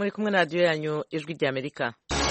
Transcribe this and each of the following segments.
muri kumwe na radiyo yanyu ijwi ry'amerika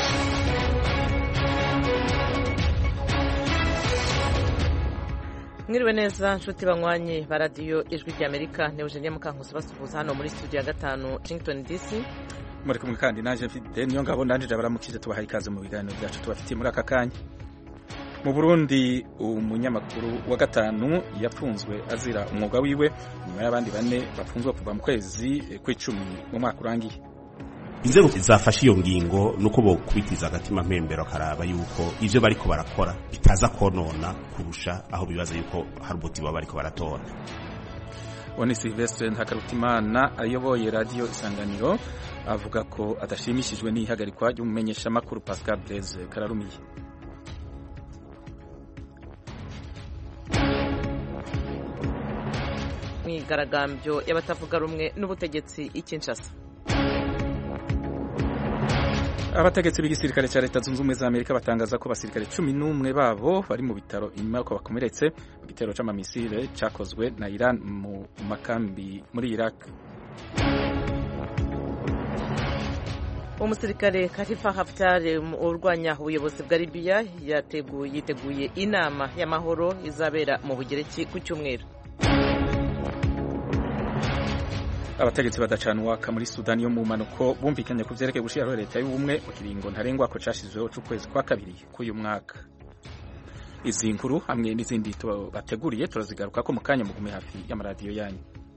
mwiriwe neza nshuti banywanyi ba radiyo ijwi ry'amerika ni eugenie mukankusi basuhuza hano muri studio ya gatanu washington dc muri kumwe kandi naje mfite niyo ngabo ndangije abaramukije tubahaye ikaze mu biganiro byacu tubafitiye muri aka kanya mu burundi umunyamakuru wa gatanu yapfunzwe azira umwuga wiwe nyuma y'abandi bane bafunzwe kuva mu kwezi kw'icumi mu mwaka urangiye inzego zafashe iyo ngingo nuko bokubitiza agatima mpembero karaba yuko ivyo bariko barakora bitaza konona kurusha aho bibaza yuko hari umuti baba bariko baratora uwo ni silvestre ntakarutimana ayoboye radiyo isanganiro avuga ko adashimishijwe n'ihagarikwa ry'umumenyeshamakuru pascal blaise kararumiye myigaragambyo y'abatavuga rumwe n'ubutegetsi i Kinshasa abategetsi b'igisirikare cya leta zunze ubumwe za amerika batangaza ko abasirikare cumi n'umwe babo bari mu bitaro inyuma y'uko bakomeretse mu gitero c'amamisire cakozwe na iran mu makambi muri iraq umusirikare Khalifa Haftar urwanya ubuyobozi bwa Libya yiteguye inama y'amahoro izabera mu Bugereki ku cyumweru abategetsi badacana uwaka muri sudani yo mu mpanuko bumvikanye ku vyerekeye gushiraho leta y'ubumwe mu kiringo ntarengwa ko cashizweho c'ukwezi kwa kabiri k'uyu mwaka izi nkuru hamwe n'izindi bateguriye turazigaruka ko mu kanya mugume hafi y'amaradiyo yanyu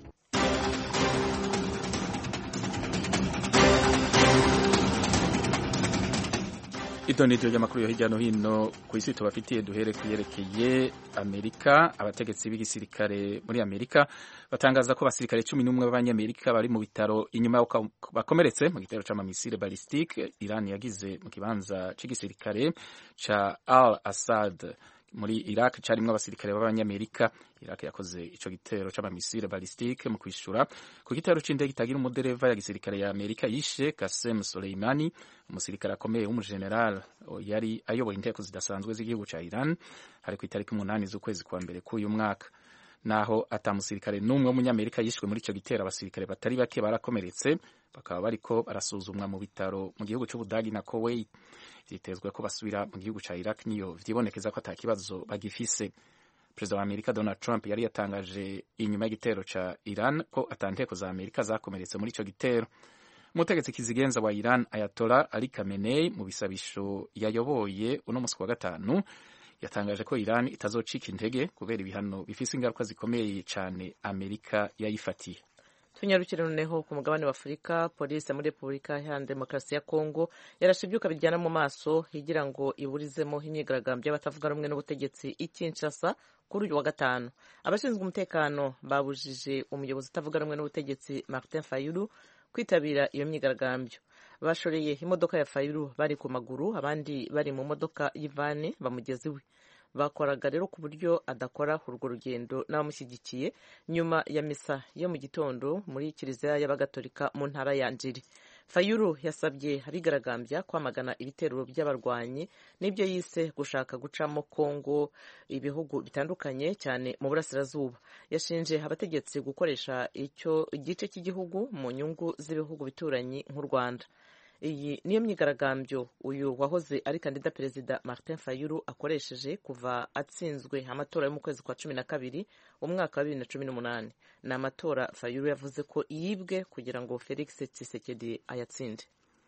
ito ni ryo ry'amakuru yo hirya no hino ku isi tubafitiye duhere kuyerekeye amerika abategetsi b'igisirikare muri amerika batangaza ko abasirikare cumi n'umwe b'abanyamerika bari mu bitaro inyuma y'uko bakomeretse mu gitero c'amamisire balistike iran yagize mu kibanza c'igisirikare ca al assad muri Iraq carimwo abasirikare b'abanyamerika Iraq yakoze ico gitero c'amamisire balistike mu kwishura ku gitero c'indege itagira umudereva ya gisirikare ya Amerika yishe Qasem Soleimani umusirikare akomeye w'umugeneral yari ayoboye inteko zidasanzwe z'igihugu ca Iran hari ku itariki umunani z'ukwezi kwa mbere k'uyu mwaka naho ata musirikare n'umwe w'umunyamerika yishwe muri ico gitero abasirikare batari bake barakomeretse bakaba bariko barasuzumwa mu bitaro mu gihugu c'Ubudagi na Kuwait vyitezwe ko basubira mu gihugu ca Iraq niyo vyibonekeza ko ata kibazo bagifise perezida wa Amerika Donald Trump yari yatangaje inyuma y'igitero ca Iran ko ata nteko za Amerika zakomeretse muri ico gitero umutegetsi kizigenza wa Iran Ayatollah Ali Khamenei mu bisabisho yayoboye uno musi wa gatanu yatangaje ko Iran itazocika intege kubera ibihano bifise ingaruka zikomeye cane Amerika yayifatiye tunyarukire noneho ku mugabane wa afurika polisi muri repubulika iharanira demokarasi ya kongo yarashe ibyuka bijyana mu maso igira ngo iburizemo imyigaragambyo y'abatavuga rumwe n'ubutegetsi i Kinshasa kuri uyu wa gatanu abashinzwe umutekano babujije umuyobozi utavuga rumwe n'ubutegetsi Martin Fayulu kwitabira iyo myigaragambyo bashoreye imodoka ya Fayulu bari ku maguru abandi bari mu modoka y'ivani bamugeza iwe bakoraga rero ku buryo adakora urwo rugendo n'abamushyigikiye nyuma ya misa yo mu gitondo muri kiliziya y'abagatolika mu ntara ya njiri fayulu yasabye abigaragambya kwamagana ibitero by'abarwanyi n'ibyo yise gushaka gucamo kongo ibihugu bitandukanye cyane mu burasirazuba yashinje abategetsi gukoresha icyo igice cy'igihugu mu nyungu z'ibihugu bituranyi nk'u rwanda iyi niyo myigaragambyo uyu wahoze ari kandida perezida Martin Fayulu akoresheje kuva atsinzwe amatora yo mu kwezi kwa cumi na kabiri umwaka wa bibiri na cumi n'umunani ni amatora Fayulu yavuze ko yibwe kugira ngo Felix Tshisekedi ayatsinde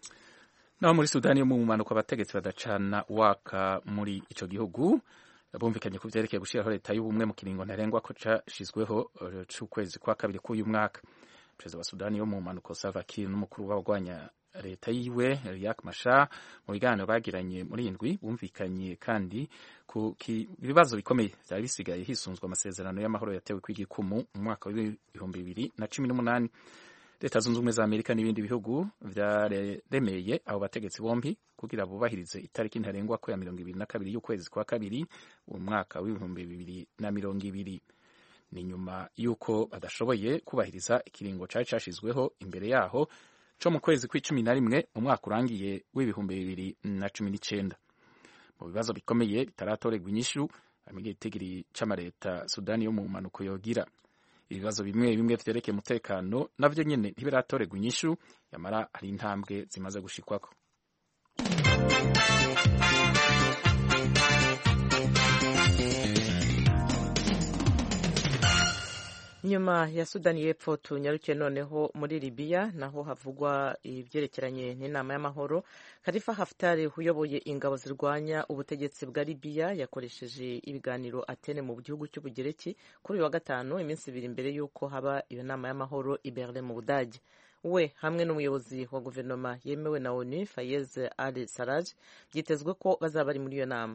naho muri sudani yo mu mpanuka abategetsi badacana waka muri ico gihugu bumvikanye ku vyerekeye gushiraho leta y'ubumwe mu kiringo ntarengwa ko cashizweho c'ukwezi kwa kabiri k'uyu mwaka perezida wa sudani yo mu mpanuka Salva Kiir n'umukuru w'abagwanya leta yiwe Riek Machar mu biganiro bagiranye muri indwi bumvikanye kandi ku bibazo bikomeye byari bisigaye hisunzwe amasezerano y'amahoro yatewe kw'igikumu mu mwaka w'ibihumbi bibiri na cumi n'umunani leta zunze ubumwe za amerika n'ibindi bihugu vyaremeye abo bategetsi bombi kugira bubahirize itariki ntarengwa ko ya mirongo ibiri na kabiri y'ukwezi kwa kabiri mu mwaka w'ibihumbi bibiri na mirongo ibiri ni nyuma y'uko badashoboye kubahiriza ikiringo cari cashizweho imbere yaho co mu kwezi kw'icumi na rimwe mu mwaka urangiye w'ibihumbi bibiri na cumi n'icenda mu bibazo bikomeye bitaratorerwa inyishu harimo igitigiri c'amareta sudani yo mu mpanuko yogira ibibazo bimwe bimwe vyerekeye umutekano navyo nyene ntibiratorerwa inyishu yamara hari intambwe zimaze gushikwako nyuma ya sudani y'epfo tunyarukiye noneho muri libiya naho havugwa ibyerekeranye n'inama y'amahoro karifa haftari uyoboye ingabo zirwanya ubutegetsi bwa libiya yakoresheje ibiganiro atene mu gihugu cy'ubugereki kuri uyu wa gatanu iminsi ibiri mbere y'uko haba iyo nama y'amahoro i berlin mu budage we hamwe n'umuyobozi wa guverinoma yemewe na onu fayez al saraj byitezwe ko bazaba bari muri iyo nama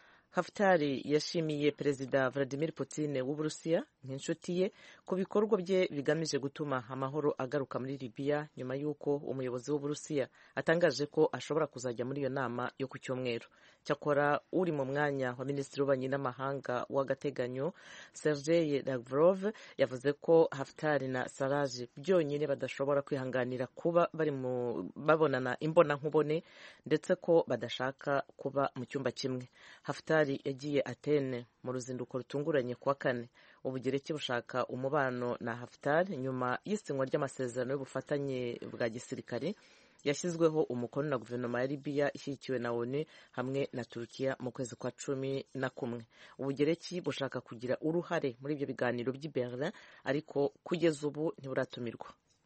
Haftari yashimiye perezida Vladimir Putin w'Uburusiya nk'inshuti ye ku bikorwa bye bigamije gutuma amahoro agaruka muri Libya nyuma y'uko umuyobozi w'Uburusiya atangaje ko ashobora kuzajya muri iyo nama yo ku cyumweru. Cyakora uri mu mwanya wa minisitiri w'ububanyi n'amahanga w'agateganyo Sergei Lavrov yavuze ko Haftari na Saraj byonyine badashobora kwihanganira kuba bari mu babonana imbonankubone ndetse ko badashaka kuba mu cyumba kimwe. Haftari yagiye Atene mu ruzinduko rutunguranye kuwa kane ubugereki bushaka umubano na Haftar nyuma y'isinywa ry'amasezerano y'ubufatanye bwa gisirikare yashyizweho umukono na guverinoma ya Libya ishyigikiwe na ONU hamwe na Turkiya mu kwezi kwa cumi na kumwe ubugereki bushaka kugira uruhare muri ibyo biganiro by'i Berlin ariko kugeza ubu ntiburatumirwa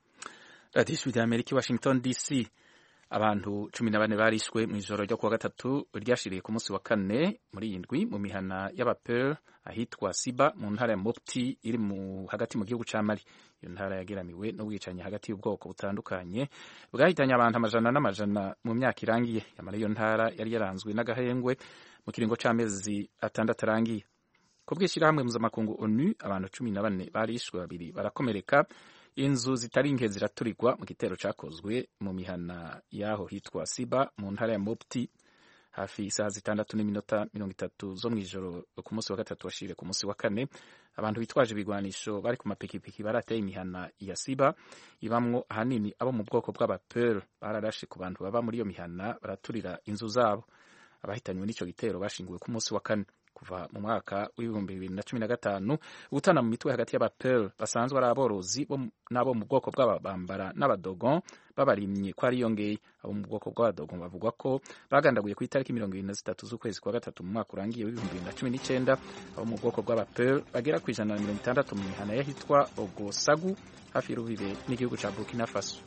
radiyo ijwi rya amerika i washington dc abantu cumi na bane barishwe mu ijoro ryo kuwa gatatu ryashiriye ku munsi wa kane muri iyi ndwi mu mihana y'abapel ahitwa siba mu ntara ya mopti iri mu hagati mu gihugu ca mali iyo ntara yageramiwe n'ubwicanyi hagati y'ubwoko butandukanye bwahitanye abantu amajana n'amajana mu myaka irangiye yamara iyo ntara yari yaranzwe n'agahengwe mu kiringo c'amezi atandatu arangiye ku bw'ishyirahamwe mpuzamakungu onu abantu cumi na bane barishwe babiri barakomereka inzu zitari nke ziraturirwa mu gitero cyakozwe mu mihana y'aho hitwa siba mu ntara ya mopti hafi isaha zitandatu n'iminota mirongo itatu zo mu ijoro ku munsi wa gatatu washire ku munsi wa kane abantu bitwaje ibigwanisho bari ku mapikipiki barateye imihana ya siba ibamwo ahanini abo mu bwoko bw'abapere bararashe ku bantu baba muri iyo mihana baraturira inzu zabo abahitanywe n'icyo gitero bashinguwe ku munsi wa kane kuva mu mwaka w'ibihumbi bibiri na cumi na gatanu gutana mu mitwe hagati y'abapel basanzwe ari aborozi n'abo mu bwoko bw'ababambara n'abadogon babarimye ko ariyongeye abo mu bwoko bw'abadogon bavugwa ko bagandaguye ku itariki mirongo irindwi na zitatu z'ukwezi kwa gatatu mu mwaka urangiye w'ibihumbi bibiri na cumi n'icyenda abo mu bwoko bw'abapel bagera ku ijana na mirongo itandatu mu mihana y'ahitwa ogosagu hafi y'urubibe n'igihugu cya burkina faso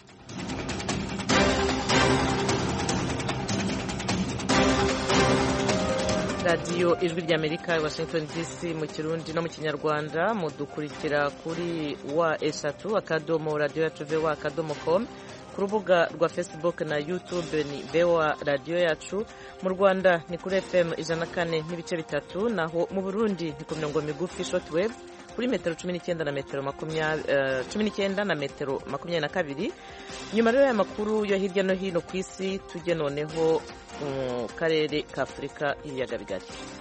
radiyo ijwi ry'amerika i washington dc mu kirundi no mu kinyarwanda mudukurikira kuri wa eshatu akadomo radiyo yacu vewa akadomo com ku rubuga rwa facebook na youtube ni vewa radiyo yacu mu rwanda ni kuri fm ijana na kane n'ibice bitatu naho mu burundi ni ku mirongo migufi shortwave kuri metero cumi n'icyenda na metero cumi n'icyenda na metero makumyabiri na kabiri nyuma rero y'amakuru yo hirya no hino ku isi tujye noneho mu karere ka afurika y'ibiyaga bigari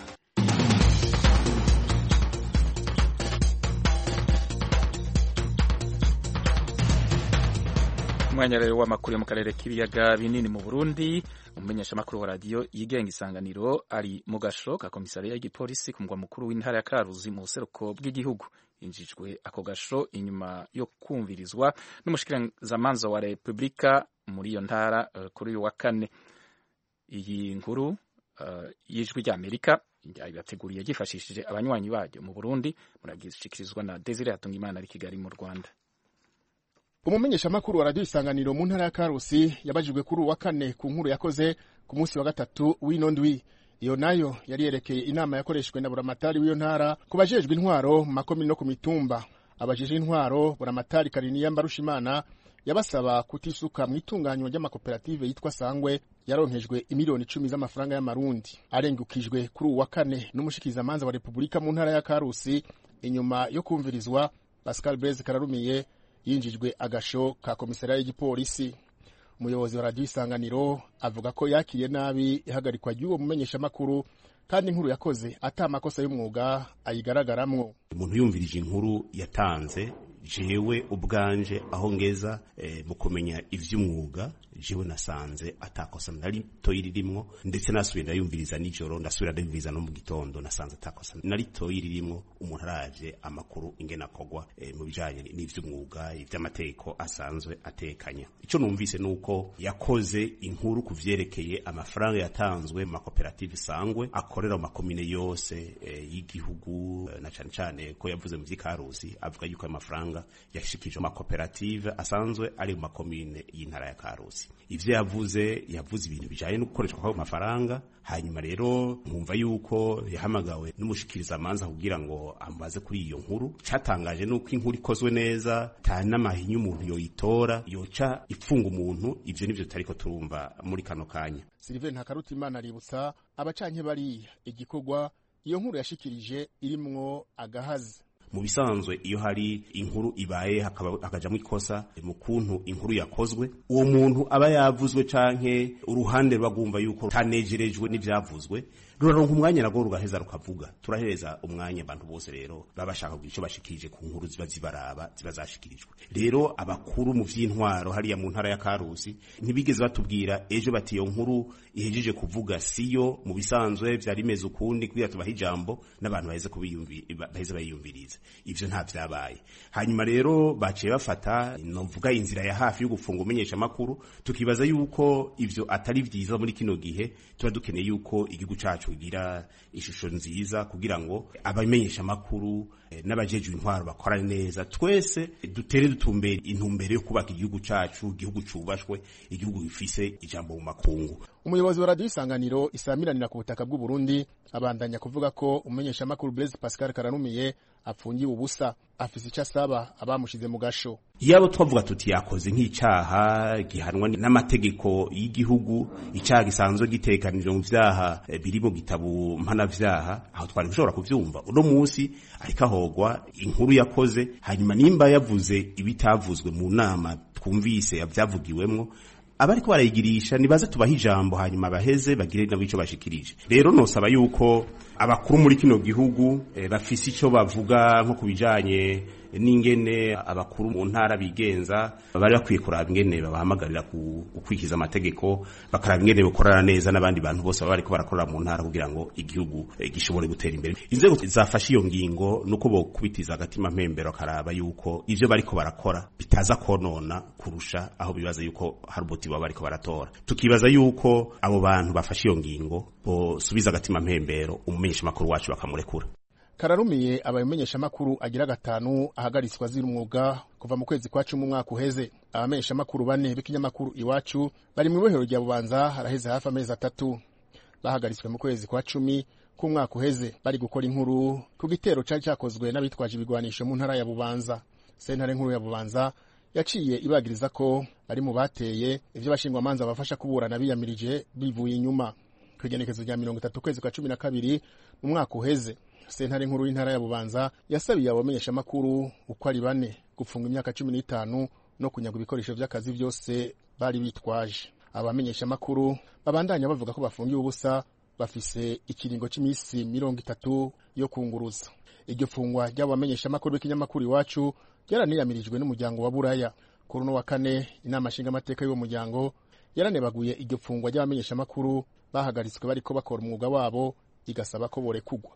umwanya rero w'amakuru yo mu karere k'ibiyaga binini mu burundi umumenyeshamakuru wa radiyo yigenga isanganiro ari mu gasho ka komisariya y'igipolisi ku mugwa mukuru w'intara ya karuzi mu buseruko bw'igihugu yinjijwe ako gasho inyuma yo kumvirizwa n'umushikiranzamanza wa repubulika muri iyo ntara uh, kuri uyu wa kane iyi nkuru uh, y'ijwi ry'amerika yateguriye yifashishije abanywanyi baryo mu burundi muragishikirizwa na desire hatungimana ari kigali mu rwanda umumenyeshamakuru wa radiyo isanganiro mu ntara ya karusi yabajijwe kuri uwa kane ku nkuru yakoze ku munsi wa gatatu w'ino ndwi iyo nayo yari yerekeye inama yakoreshejwe na buramatari w'iyo ntara ku bajejwe intwaro mu makomini no ku mitumba abajije intwaro buramatari kariniya mbarushimana yabasaba kutisuka mu itunganywa ry'amakoperative yitwa sangwe yaronkejwe imiliyoni icumi z'amafaranga y'amarundi arengukijwe kuri uwa kane n'umushikizamanza wa repubulika mu ntara ya karusi inyuma yo kumvirizwa pascal beze kararumiye yinjijwe agasho ka komisariya y'igipolisi umuyobozi wa radiyo isanganiro avuga ko yakiriye nabi ihagarikwa ry'uwo mumenyeshamakuru kandi inkuru yakoze ata amakosa y'umwuga ayigaragaramwo umuntu yumvirije inkuru yatanze jewe ubwanje aho ngeza e, mu kumenya ivy'umwuga jewe nasanze atakosa na ritoyi ririmwo ndetse nasubiye ndayumviriza nijoro ndasubira ndayumviriza no mu gitondo nasanze atakosa na ritoyi ririmwo umuntu aravye amakuru ingene akogwa e, mu bijanye n'ivy'umwuga ivy'amategeko asanzwe atekanya ico numvise nuko yakoze inkuru ku vyerekeye amafaranga yatanzwe mu makoperative sangwe akorera mu makomine yose e, y'igihugu e, na cane cane ko yavuze mu vy'ikarusi avuga yuko ayo mafaranga yashikije amakoperative asanzwe ari mu makomine y'intara ya Karusi ivyo yavuze yavuze ibintu bijanye no gukoreshwa kw'ayo mafaranga hanyuma rero nkumva yuko yahamagawe n'umushikiriza amanza kugira ngo ambaze kuri iyo nkuru catangaje nuko inkuru ikozwe neza ta n'amahinyu umuntu yoyitora yoca ipfunga umuntu ivyo nivyo tutariko turumva muri kano kanya Sylvain Ntakarutimana aributsa abacanke bariya igikorwa iyo nkuru yashikirije irimwo agahazi mu bisanzwe iyo hari inkuru ibaye hakajamwo ikosa mu kuntu inkuru yakozwe uwo muntu aba yavuzwe canke uruhande rwagumva yuko tanejerejwe n'ivyavuzwe ruraronka umwanya nagwo rugaheza rukavuga turahereza umwanya abantu bose rero baba bashaka kugira ico bashikirije ku nkuru ziba zibaraba ziba zashikirijwe rero abakuru mu vy'intwaro hariya mu ntara ya Karusi ntibigeze batubwira ejo bati iyo nkuru ihejeje kuvuga siyo mu bisanzwe vyari bimeze ukundi kugira tubaha ijambo n'abantu baheze kubiyumvira baheze bayiyumviriza ivyo nta vyabaye hanyuma rero baciye bafata novuga inzira ya hafi yo gufunga umenyesha makuru tukibaza yuko ivyo atari vyiza muri kino gihe tuba dukeneye yuko igihugu cacu kugira ishusho nziza kugira ngo abamenyesha makuru eh, n'abajejwe intwaro bakora neza twese dutere dutumbere intumbere yo kubaka igihugu cacu igihugu cubashwe igihugu gifise ijambo mu makungu umuyobozi wa radiyo isanganiro isamiranira ku butaka bw'u Burundi abandanya kuvuga ko umumenyesha makuru Blaise Pascal Karanumiye apfungiwe ubusa afise icyo asaba abamushize mu gasho yabo twavuga tuti yakoze nk'icaha gihanwa n'amategeko y'igihugu icaha gisanzwe gitekanijwe mu vyaha eh, biri mu gitabo mpanavyaha aho twari gushobora kuvyumva uno musi ariko ahogwa inkuru yakoze hanyuma nimba yavuze ibitavuzwe mu nama twumvise vyavugiwemwo abariko barayigirisha nibaze tubaha ijambo hanyuma baheze bagire nabo ico bashikirije rero nosaba yuko abakuru muri kino gihugu e, bafise ico bavuga nko kubijanye n'ingene abakuru mu ntara bigenza bari bakwiye kuraba ingene babahamagarira gukwikiza amategeko bakaraba ingene bakorana neza n'abandi bantu bose baba bariko barakorera mu ntara kugira ngo igihugu e, gishobore gutera imbere inzego zafashe iyo ngingo nuko bokubitiza agatima mpembero akaraba yuko ivyo bariko barakora bitaza konona kurusha aho bibaza yuko hari umuti baba bariko baratora tukibaza yuko abo bantu bafashe iyo ngingo bosubiza agatima mpembero umumenyesha makuru wacu bakamurekura kararumiye abamenyesha makuru agira gatanu ahagaritswe azira umwuga kuva mu kwezi kwa cumi umwaka uheze abamenyesha makuru bane b'ikinyamakuru iwacu bari mu ibohero rya bubanza haraheze hafi amezi atatu bahagaritswe mu kwezi kwa cumi k'umwaka uheze bari gukora inkuru ku gitero cari cakozwe n'abitwaje ibigwanisho mu ntara ya bubanza sentare nkuru ya bubanza yaciye ibagiriza ko bari mu bateye ivyo bashingwamanza bafasha kuburana biyamirije bivuye inyuma kw'igenekezo rya mirongo itatu kwezi kwa cumi na kabiri mu mwaka uheze sentare nkuru y'intara ya bubanza yasabiye abamenyeshamakuru uko ari bane gupfunga imyaka cumi n'itanu no kunyagwa ibikoresho vy'akazi vyose bari bitwaje abamenyeshamakuru babandanya bavuga ko bafungiwe ubusa bafise ikiringo c'imisi mirongo itatu yo kunguruza iryo fungwa ry'abo bamenyeshamakuru b'ikinyamakuru iwacu ryaraniyamirijwe n'umuryango wa buraya kuri uno wa kane inama nshingamateka y'uwo muryango yaranebaguye iryo fungwa ry'abamenyeshamakuru bahagaritswe bariko bakora umwuga wabo igasaba ko borekugwa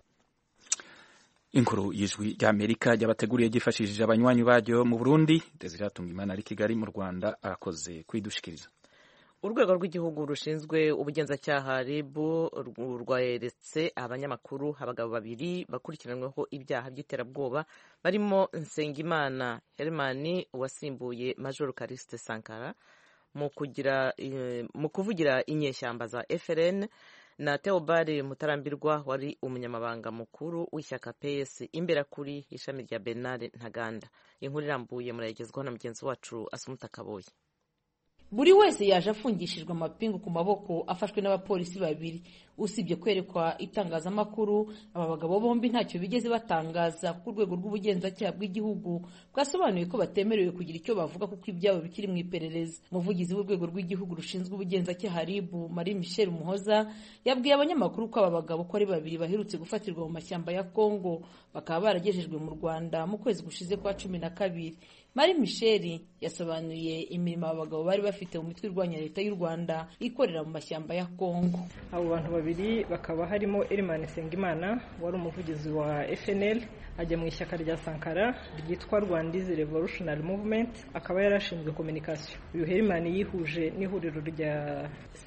inkuru y'ijwi ry'amerika ryabateguriye ryifashishije abanywanyi baryo mu burundi desire imana ari kigali mu rwanda arakoze kwidushikiriza urwego rw'igihugu rushinzwe ubugenzacyaha rib rweretse abanyamakuru abagabo babiri bakurikiranyweho ibyaha by'iterabwoba barimo nsengimana hermani wasimbuye major karisite sankara mu kugira mu kuvugira inyeshyamba za frn na Theobald Mutarambirwa wari umunyamabanga mukuru w'ishyaka PS imbera kuri ishami rya Bernard Ntaganda inkuru irambuye murayigezwaho na mugenzi wacu Asumuta Kaboye buri wese yaje afungishijwe amapingu ku maboko afashwe n'abapolisi babiri usibye kwerekwa itangazamakuru aba bagabo bombi ntacyo bigeze batangaza ku rwego rw'ubugenzacyaha bw'igihugu bwasobanuye ko batemerewe kugira icyo bavuga kuko ibyabo bikiri mu iperereza umuvugizi w'urwego rw'igihugu rushinzwe ubugenzacyaha rib marie michel muhoza yabwiye abanyamakuru ko aba bagabo ko ari babiri baherutse gufatirwa mu mashyamba ya kongo bakaba baragejejwe mu rwanda mu kwezi gushize kwa cumi na kabiri marie michel yasobanuye imirimo aba bagabo bari bafite bafite mu mitwe irwanya leta y'u rwanda ikorera mu mashyamba ya kongo abo bantu babiri bakaba harimo Elimani Nsengimana wari umuvugizi wa FNL ajya mu ishyaka rya Sankara ryitwa Rwandizi Revolutionary Movement akaba yarashinzwe communication uyu Elimani yihuje n'ihuriro rya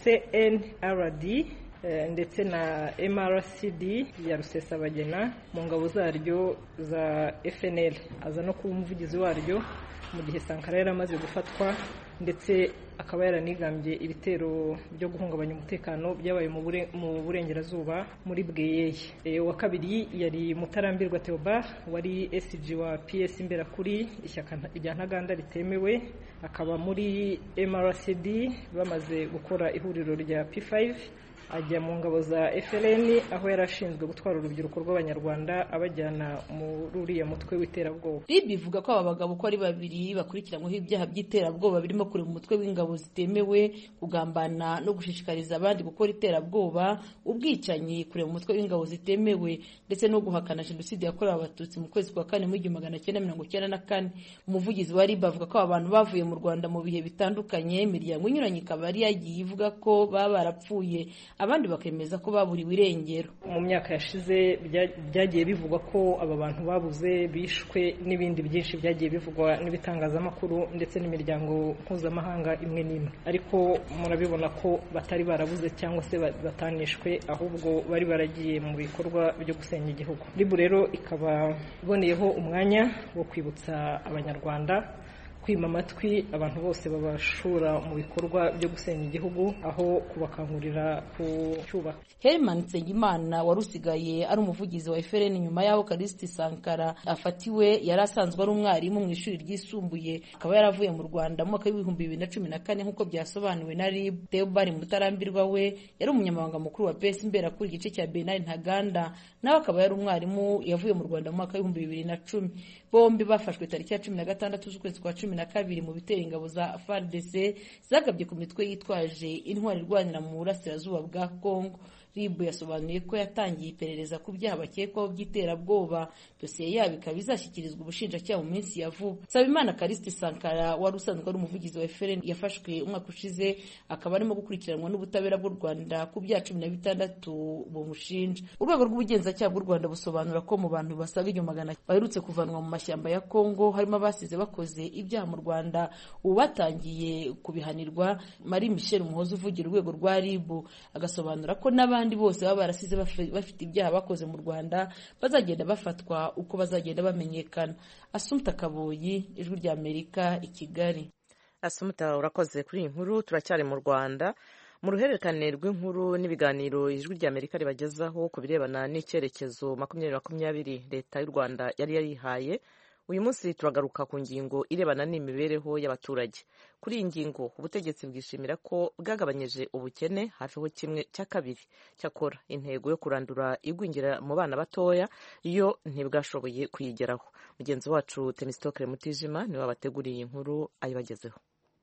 CNRD ndetse na MRCD ya Rusesabagina mu ngabo zaryo za FNL aza no kuba umuvugizi waryo mu gihe Sankara yari amaze gufatwa ndetse akaba yaranigambye ibitero byo guhungabanya umutekano byabaye mu burengerazuba muri bweyeye wa kabiri yari mutarambirwa theobard wari SG wa PS imberakuri ishyaka rya ntaganda ritemewe akaba muri MRCD bamaze gukora ihuriro rya P5 ajya mu ngabo za FLN aho yari ashinzwe gutwara urubyiruko rw'abanyarwanda abajyana muri uriya mutwe w'iterabwoba RIB ivuga ko aba bagabo uko ari babiri bakurikiranyweho ibyaha by'iterabwoba birimo kureba umutwe w'ingabo zitemewe kugambana no gushishikariza abandi gukora iterabwoba ubwicanyi kureba umutwe w'ingabo zitemewe ndetse no guhakana jenoside yakorewe abatutsi mu kwezi kwa kane mu igihumbi magana cyenda mirongo icyenda na kane umuvugizi wa RIB avuga ko aba bantu bavuye mu Rwanda mu bihe bitandukanye imiryango inyuranye ikaba yari yagiye ivuga ko baba barapfuye abandi bakemeza ko baburiwe irengero mu myaka yashize byagiye bivugwa ko aba bantu babuze bishwe n'ibindi byinshi byagiye bivugwa n'ibitangazamakuru ndetse n'imiryango mpuzamahanga imwe n'imwe ariko murabibona ko batari barabuze cyangwa se batanishwe ahubwo bari baragiye mu bikorwa byo gusenya igihugu ribu rero ikaba iboneyeho umwanya wo kwibutsa abanyarwanda kwima amatwi abantu bose babashura mu bikorwa byo gusenya igihugu aho kubakangurira kucyubaka Herman Nsengimana wari usigaye ari umuvugizi wa FRN nyuma y'aho Kalisiti Sankara afatiwe yari asanzwe ari umwarimu mu ishuri ryisumbuye akaba yaravuye mu Rwanda mu mwaka w'ibihumbi bibiri na cumi na kane nk'uko byasobanuwe na RIB Theobald Mutarambirwa we yari umunyamabanga mukuru wa PS Imberakuri igice cya Bernard Ntaganda nawe akaba yari umwarimu yavuye mu Rwanda mu mwaka w'ibihumbi bibiri na cumi bombi bafashwe tariki ya cumi na gatandatu z'ukwezi kwa cumi na kabiri mu bitero ingabo za FARDC zagabye ku mitwe yitwaje intwari irwanira mu burasirazuba bwa Kongo RIB yasobanuye ko yatangiye iperereza ku byaha bakekwaho by'iterabwoba dosiye yabo ikaba izashyikirizwa ubushinjacyaha mu minsi ya vuba Sabimana Kalisiti Sankara wari usanzwe ari umuvugizi wa FRN yafashwe umwaka ushize akaba arimo gukurikiranwa n'ubutabera bw'u Rwanda ku byaha cumi na bitandatu bumushinja urwego rw'ubugenzacyaha bw'u Rwanda busobanura ko mu bantu basaga igihumbi magana baherutse kuvanwa mu mashyamba ya Kongo harimo abasize bakoze ibyaha mu Rwanda ubu batangiye kubihanirwa Marie Michel Umuhoza uvugira urwego rwa RIB agasobanura ko n'abandi n'abandi bose baba barasize bafite ibyaha bakoze mu Rwanda bazagenda bafatwa uko bazagenda bamenyekana Asumta Kaboyi ijwi rya Amerika i Kigali Asumta urakoze kuri iyi nkuru turacyari mu Rwanda mu ruhererekane rw'inkuru n'ibiganiro ijwi rya Amerika ribagezaho ku birebana n'icyerekezo makumyabiri makumyabiri leta y'u Rwanda yari yarihaye uyu munsi turagaruka ku ngingo irebana n'imibereho y'abaturage kuri iyi ngingo ubutegetsi bwishimira ko bwagabanyije ubukene hafiho kimwe cya kabiri cyakora intego yo kurandura igwingira mu bana batoya yo ntibwashoboye kuyigeraho mugenzi wacu temisitokere mutijima niwe wabateguriye iyi nkuru ayibagezeho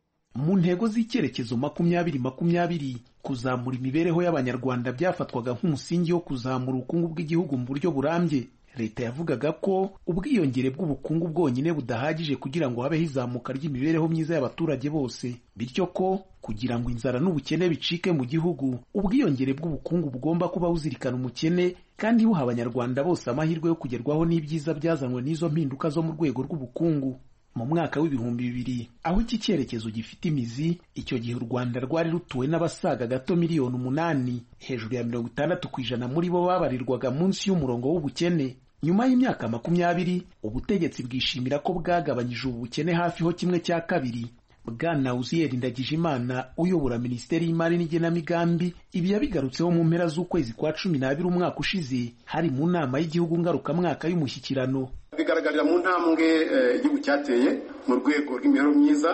mu ntego z'icyerekezo makumyabiri makumyabiri kuzamura imibereho y'abanyarwanda byafatwaga nk'umusingi wo kuzamura ubukungu bw'igihugu mu buryo burambye leta yavugaga ko ubwiyongere bw'ubukungu bwonyine budahagije kugira ngo habeho izamuka ry'imibereho myiza y'abaturage bose bityo ko kugira ngo inzara n'ubukene bicike mu gihugu ubwiyongere bw'ubukungu bugomba kuba buzirikana umukene kandi buha abanyarwanda bose amahirwe yo kugerwaho n'ibyiza byazanywe n'izo mpinduka zo mu rwego rw'ubukungu mu mwaka w'ibihumbi bibiri aho iki cyerekezo gifite imizi icyo gihe u rwanda rwari rutuwe n'abasaga gato miliyoni umunani hejuru ya mirongo itandatu ku ijana muri bo babarirwaga munsi y'umurongo w'ubukene nyuma y'imyaka makumyabiri ubutegetsi bwishimira ko bwagabanyije ubu bukene hafiho kimwe cya kabiri bwana uziyeri ndagijimana uyobora minisiteri y'imari n'igenamigambi ibi yabigarutseho mu mpera z'ukwezi kwa cumi n'abiri umwaka ushize hari mu nama y'igihugu ngarukamwaka y'umushyikirano bigaragarira mu ntambwe igihugu cyateye mu rwego rw'imibereho myiza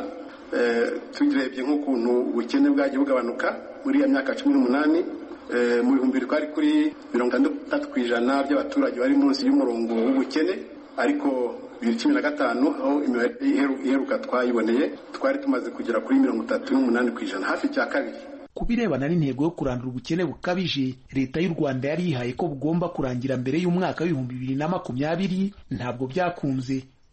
turebye nk'ukuntu ubukene bwagiye bugabanuka muri iyo myaka cumi n'umunani mu bihumbi twari kuri mirongo itandatu ku ijana by'abaturage bari munsi y'umurongo w'ubukene ariko bibiri cumi na gatanu aho imibare iheruka twayiboneye twari tumaze kugera kuri mirongo itatu n'umunani ku ijana hafi cya kabiri ku birebana n'intego yo kurandura ubukene bukabije leta y'u rwanda yari yihaye ko bugomba kurangira mbere y'umwaka w'ibihumbi bibiri na makumyabiri ntabwo byakunze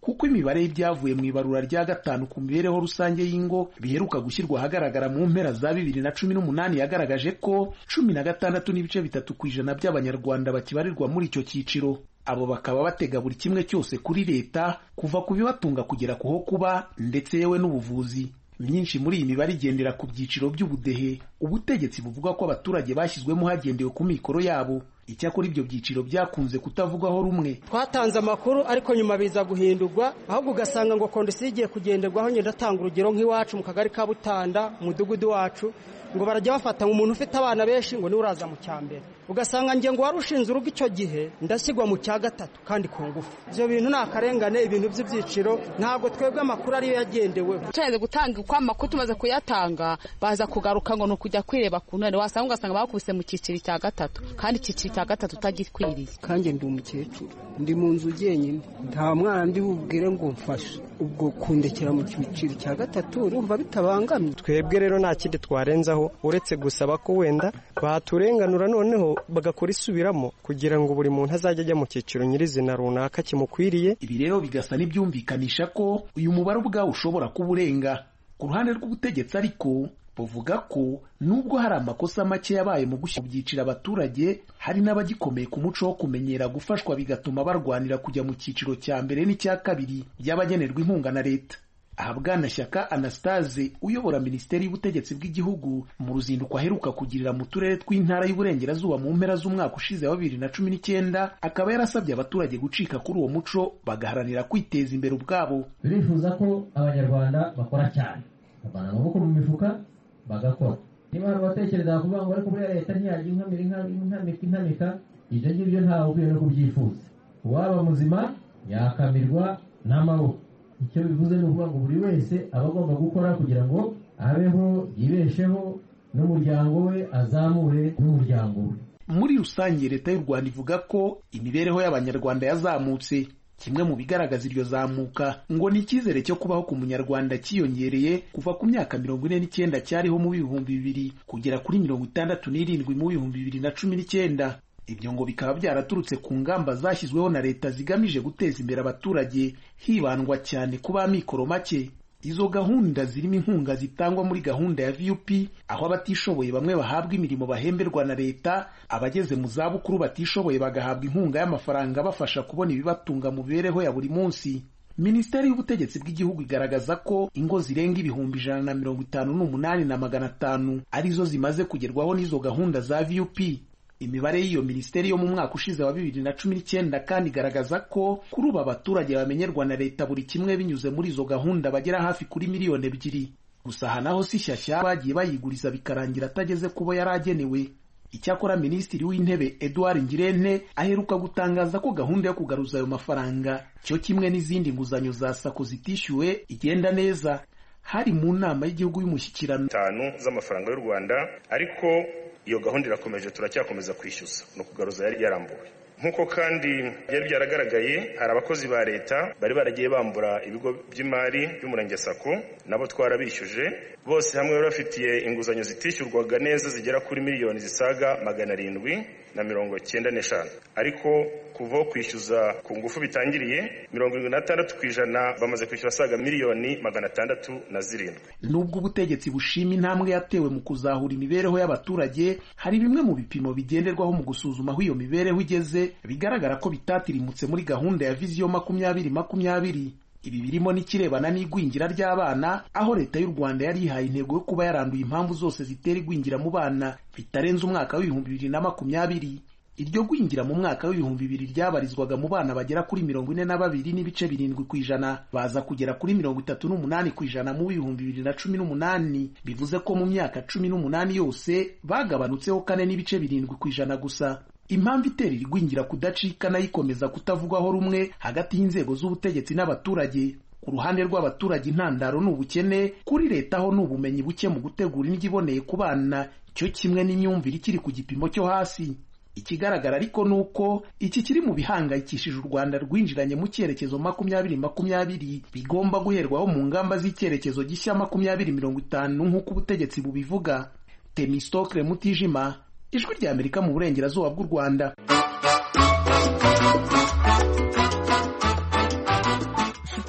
kuko imibare y'ibyavuye mu ibarura rya gatanu ku mibereho rusange y'ingo biheruka gushyirwa ahagaragara mu mpera za bibiri na cumi n'umunani yagaragaje ko cumi na gatandatu n'ibice bitatu ku ijana by'abanyarwanda bakibarirwa muri icyo cyiciro abo bakaba batega buri kimwe cyose kuri leta kuva ku bibatunga kugera ku ho kuba ndetse yewe n'ubuvuzi myinshi muri iyi mibare igendera ku byiciro by'ubudehe ubutegetsi buvuga ko abaturage bashyizwemo hagendewe ku mikoro yabo icyakora ibyo byiciro byakunze kutavugwaho rumwe twatanze amakuru ariko nyuma biza guhindurwa ahubwo ugasanga ngo kondisiyo igiye kugenderwaho ngenda atanga urugero nk'iwacu mu kagari ka butanda umudugudu wacu ngo barajya bafata umuntu ufite abana benshi ngo niwe uraza mu cya mbere ugasanga nge ngo wari ushinze urugo icyo gihe ndashyirwa mu cya gatatu kandi ku ngufu ibyo bintu ni akarengane ibintu by'ibyiciro ntabwo twebwe amakuru ariyo yagendeweho tumaze gutanga uko amakuru tumaze kuyatanga baza kugaruka ngo ni ukujya kwireba ku ntare wasanga ugasanga bakubise mu cyiciro cya gatatu kandi icyiciro cya gatatu utagikwiriye kandi ndi umukecuru ndi mu nzu jyenyine nta mwana ndi bubwire ngo mfashe ubwo kundekera mu cyiciro cya gatatu urumva bitabangamye twebwe rero nta kindi twarenzaho uretse gusaba ko wenda baturenganura noneho bagakora isubiramo kugira ngo buri muntu azajye ajya mu cyiciro nyirizina runaka kimukwiriye ibi rero bigasa n'ibyumvikanisha ko uyu mubare ubwawo ushobora kuba urenga ku ruhande rw'ubutegetsi ariko buvuga ko nubwo hari amakosa make yabaye mu gushyira mu byiciro abaturage hari n'abagikomeye ku muco wo kumenyera gufashwa bigatuma barwanira kujya mu cyiciro cya mbere n'icya kabiri by'abagenerwa inkunga na leta aha bwana shyaka anastase uyobora minisiteri y'ubutegetsi bw'igihugu mu ruzinduko aheruka kugirira mu turere tw'intara y'uburengerazuba mu mpera z'umwaka ushize wa bibiri na cumi n'icyenda akaba yarasabye abaturage gucika kuri uwo muco bagaharanira kwiteza imbere ubwabo turifuza ko abanyarwanda bakora cyane bavana amaboko mu mifuka bagakora niba hari abatekereza kuvuga ngo ariko buriya leta ntiyajya inkamira inkamika inkamika ibyo ngibyo ntawe ukwiye no kubyifuza uwaba muzima yakamirwa n'amaboko icyo bivuze ni ukuvuga ngo buri wese aba agomba gukora kugira ngo abeho yibesheho n'umuryango we azamure n'umuryango we muri rusange leta y'u rwanda ivuga ko imibereho y'abanyarwanda yazamutse kimwe mu bigaragaza iryo zamuka ngo ni icyizere cyo kubaho ku munyarwanda cyiyongereye kuva ku myaka mirongo ine n'icyenda cyariho mu bihumbi bibiri kugera kuri mirongo itandatu n'irindwi mu bihumbi bibiri na cumi n'icyenda ibyo ngo bikaba byaraturutse ku ngamba zashyizweho na leta zigamije guteza imbere abaturage hibandwa cyane ku ba mikoro make izo gahunda zirimo inkunga zitangwa muri gahunda ya vup aho abatishoboye bamwe bahabwa imirimo bahemberwa na leta abageze mu zabukuru batishoboye bagahabwa inkunga y'amafaranga abafasha kubona ibibatunga mu mibereho ya buri munsi minisiteri y'ubutegetsi bw'igihugu igaragaza ko ingo zirenga ibihumbi ijana na mirongo itanu n'umunani na magana atanu arizo zimaze kugerwaho n'izo gahunda za vup imibare y'iyo minisiteri yo mu mwaka ushize wa bibiri na cumi n'icyenda kandi igaragaza ko kuri ubu abaturage bamenyerwa na leta buri kimwe binyuze muri izo gahunda bagera hafi kuri miliyoni ebyiri gusa aha naho si shyashya bagiye bayiguriza bikarangira atageze ku bo yari agenewe icyakora minisitiri w'intebe edouard ngirente aheruka gutangaza ko gahunda yo kugaruza ayo mafaranga cyo kimwe n'izindi nguzanyo za sako zitishyuwe igenda neza hari mu nama y'igihugu y'umushyikirano itanu z'amafaranga y'u rwanda ariko iyo gahunda irakomeje turacyakomeza kwishyuza ni ukugaruza yari yarambuwe nk'uko kandi byari byaragaragaye hari abakozi ba leta bari baragiye bambura ibigo by'imari by'umurenge sako nabo twarabishyuje bose hamwe bari bafitiye inguzanyo zitishyurwaga neza zigera kuri miliyoni zisaga magana arindwi na mirongo cyenda n'eshanu ariko kuva aho kwishyuza ku ngufu bitangiriye mirongo irindwi n'atandatu ku ijana bamaze kwishyura asaga miliyoni magana atandatu na zirindwi nubwo ubutegetsi bushima intambwe yatewe mu kuzahura imibereho y'abaturage hari bimwe mu bipimo bigenderwaho mu gusuzuma aho iyo mibereho igeze bigaragara ko bitatirimutse muri gahunda ya viziyo makumyabiri makumyabiri ibi birimo n'ikirebana n'igwingira ry'abana aho leta y'u rwanda yari yihaye intego yo kuba yaranduye impamvu zose zitera igwingira mu bana bitarenze umwaka w'ibihumbi bibiri na makumyabiri iryo gwingira mu mwaka w'ibihumbi bibiri ryabarizwaga mu bana bagera kuri mirongo ine na babiri n'ibice birindwi ku ijana baza kugera kuri mirongo itatu n'umunani ku ijana mu bihumbi bibiri na cumi n'umunani bivuze ko mu myaka cumi n'umunani yose bagabanutseho kane n'ibice birindwi ku ijana gusa impamvu itera iri gwingira kudacika nayo ikomeza kutavugwaho rumwe hagati y'inzego z'ubutegetsi n'abaturage ku ruhande rw'abaturage intandaro ni ubukene kuri leta ho ni ubumenyi buke mu gutegura indyo iboneye ku bana cyo kimwe n'imyumvire ikiri ku gipimo cyo hasi ikigaragara ariko ni uko iki kiri mu bihangayikishije u rwanda rwinjiranye mu cyerekezo makumyabiri makumyabiri bigomba guherwaho mu ngamba z'icyerekezo gishya makumyabiri mirongo itanu nk'uko ubutegetsi bubivuga temistokle mutijima ijwi rya amerika mu burengerazuba bw'u rwanda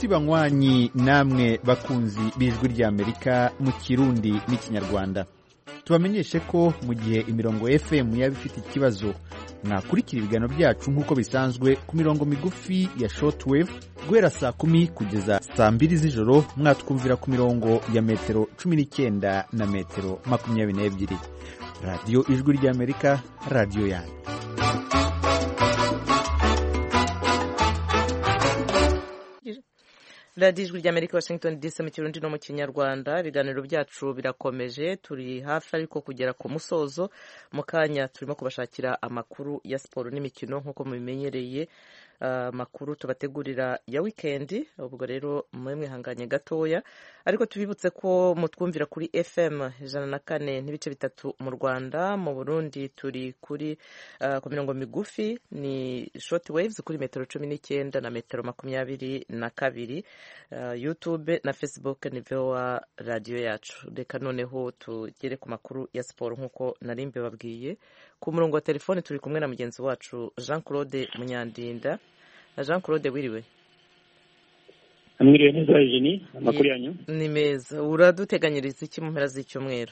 nshuti banywanyi namwe bakunzi b'ijwi ry'amerika mu kirundi n'ikinyarwanda tubamenyeshe ko mu gihe imirongo fm yaba ifite ikibazo mwakurikira ibiganiro byacu nk'uko bisanzwe ku mirongo migufi ya shortwave guhera saa kumi kugeza saa mbiri z'ijoro mwatwumvira ku mirongo ya metero cumi n'icyenda na metero makumyabiri n'ebyiri radiyo ijwi ry'amerika radiyo yanyu radiyo ijwi ry'amerika washington dc mu kirundi no mu kinyarwanda ibiganiro byacu birakomeje turi hafi ariko kugera ku musozo mu kanya turimo kubashakira amakuru ya siporo n'imikino nk'uko mubimenyereye amakuru tubategurira ya wikendi ubwo rero mube mwihanganye gatoya ariko tubibutse ko mutwumvira kuri fm ijana na kane n'ibice bitatu mu rwanda mu burundi turi kuri ku mirongo migufi ni short waves kuri metero cumi n'icyenda na metero makumyabiri na kabiri youtube na facebook ni voa radiyo yacu reka noneho tugere ku makuru ya siporo nk'uko nari mbibabwiye ku murongo wa telefone turi kumwe na mugenzi wacu jean claude munyandinda jean claude wiriwe mwiriwe neza jeni amakuru yanyu ni meza uraduteganyiriza iki mu mpera z'icyumweru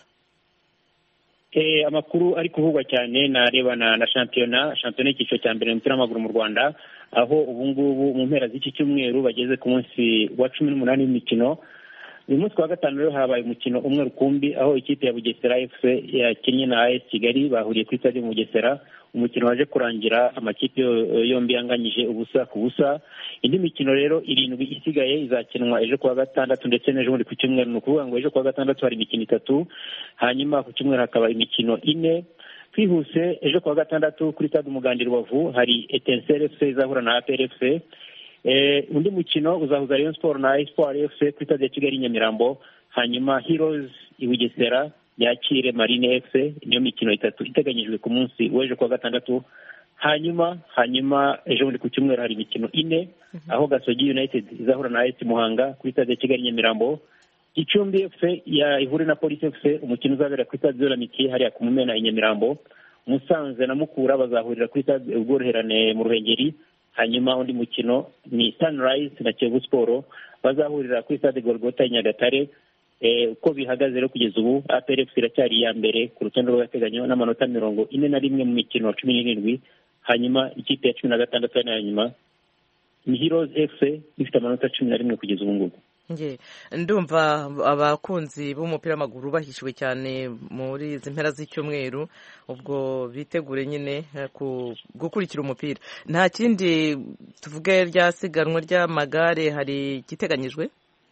amakuru ari kuvugwa cyane narebana na shampiyona shampiyona y'icyiciro cya mbere mu mupira w'amaguru mu rwanda aho ubu ngubu mu mpera z'iki cyumweru bageze ku munsi wa cumi n'umunani w'imikino uyu munsi wa gatanu rero habaye umukino umwe rukumbi aho ikipe ya bugesera efuse yakinnye na as kigali bahuriye kuri stade bugesera umukino waje kurangira amakipe yombi yanganyije ubusa ku busa indi mikino rero irindwi isigaye izakinwa ejo kuwa gatandatu ndetse n'ejo bundi ku cyumweru ni ukuvuga ngo ejo kuwa gatandatu hari imikino itatu hanyuma ku cyumweru hakaba imikino ine twihuse ejo kuwa gatandatu kuri stade umuganda rubavu hari etenseri efuse izahura na apr efuse undi mukino uzahuza rayon sport na espoir fc kuri stade ya kigali nyamirambo hanyuma heroes i bugesera yakire marine fc niyo mikino itatu iteganyijwe ku munsi w'ejo kuwa gatandatu hanyuma hanyuma ejo bundi ku cyumweru hari imikino ine aho gasogi united izahura na as muhanga kuri stade ya kigali nyamirambo gicumbi fc ihure na polisi fc umukino uzabera kuri stade zolamiki hariya ku mumena i nyamirambo musanze na mukura bazahurira kuri stade ubworoherane mu ruhengeri hanyuma undi mukino ni sunrise na kiyovu siporo bazahurira kuri stade gorgota i nyagatare uko bihagaze rero kugeza ubu APRFC iracyari iya mbere ku rutonde rw'agateganyo n'amanota mirongo ine na rimwe mu mikino cumi n'irindwi hanyuma ikipe ya cumi na gatandatu ari nayo nyuma ni heroes fc ifite amanota cumi na rimwe kugeza ubu ngubu ndumva abakunzi b'umupira w'amaguru bahishiwe cyane muri izi mpera z'icyumweru ubwo bitegure nyine gukurikira umupira nta kindi tuvuge rya siganwa ry'amagare hari igiteganyijwe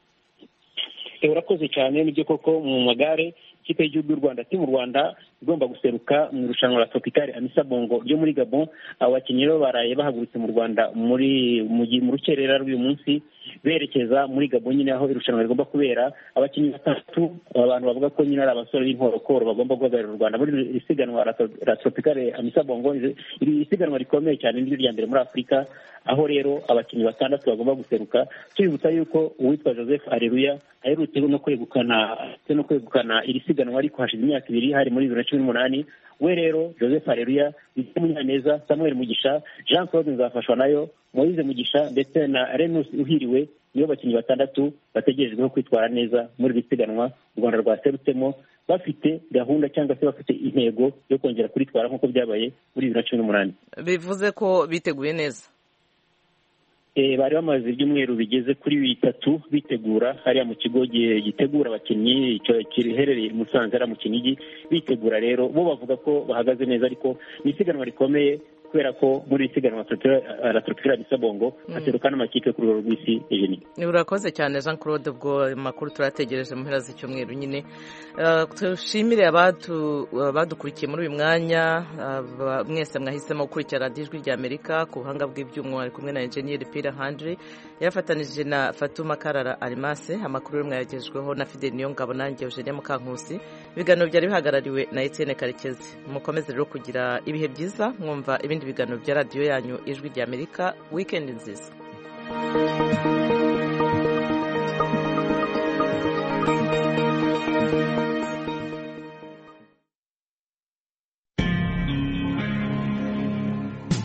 urakoze cyane nibyo koko mu magare ikipe y'igihugu y'u rwanda mu rwanda igomba guseruka mu irushanwa la tropicale amisa bongo ryo muri gabon abo bakinnyi rero baraye bahagurutse mu rwanda muri mu rukerera rw'uyu munsi berekeza muri gabon nyine aho irushanwa rigomba kubera abakinnyi batatu abantu bavuga ko nyine ari abasore b'inkorokoro bagomba guhagararira u rwanda muri iri siganwa la tropicale amisa bongo iri siganwa rikomeye cyane niryo rya mbere muri afurika aho rero abakinnyi batandatu bagomba guseruka tubibutsa yuko uwitwa joseph areruya aherutse no kwegukana no kwegukana iri siganwa ariko hashize imyaka ibiri hari muri bibiri na cumi n'umunani we rero joseph areruya bita munyaneza samuel mugisha jean claude nzafashwa nayo moise mugisha ndetse na renus uhiriwe nibo bakinnyi batandatu bategerejweho kwitwara neza muri iri siganwa u rwanda rwaserutsemo bafite gahunda cyangwa se bafite intego yo kongera kuritwara nk'uko byabaye muri bibiri na cumi n'umunani bivuze ko biteguye neza bari bamaze ibyumweru bigeze kuri bitatu bitegura hariya mu kigo gitegura abakinnyi giherereye i musanze hariya mu kinigi bitegura rero bo bavuga ko bahagaze neza ariko ni isiganwa rikomeye kubera ko muri iri siganwa la tropicale misabongo haseruka n'amakipe ku rwego rw'isi ejeni urakoze cyane jean claude ubwo makuru turategereje mu mpera z'icyumweru nyine dushimire abadukurikiye muri uyu mwanya mwese mwahisemo gukurikira radiyo ijwi rya amerika ku buhanga bw'ibyuma ari kumwe na enjeniyeri pira handiri yafatanije na fatuma karara arimase amakuru yo mwayagejweho na fideli niyo ngabo nanjye eugenia mukankusi ibiganiro byari bihagarariwe na etienne karekezi mukomeze rero kugira ibihe byiza mwumva ibindi biganiro bya radiyo yanyu ijwi rya amerika wikendi nziza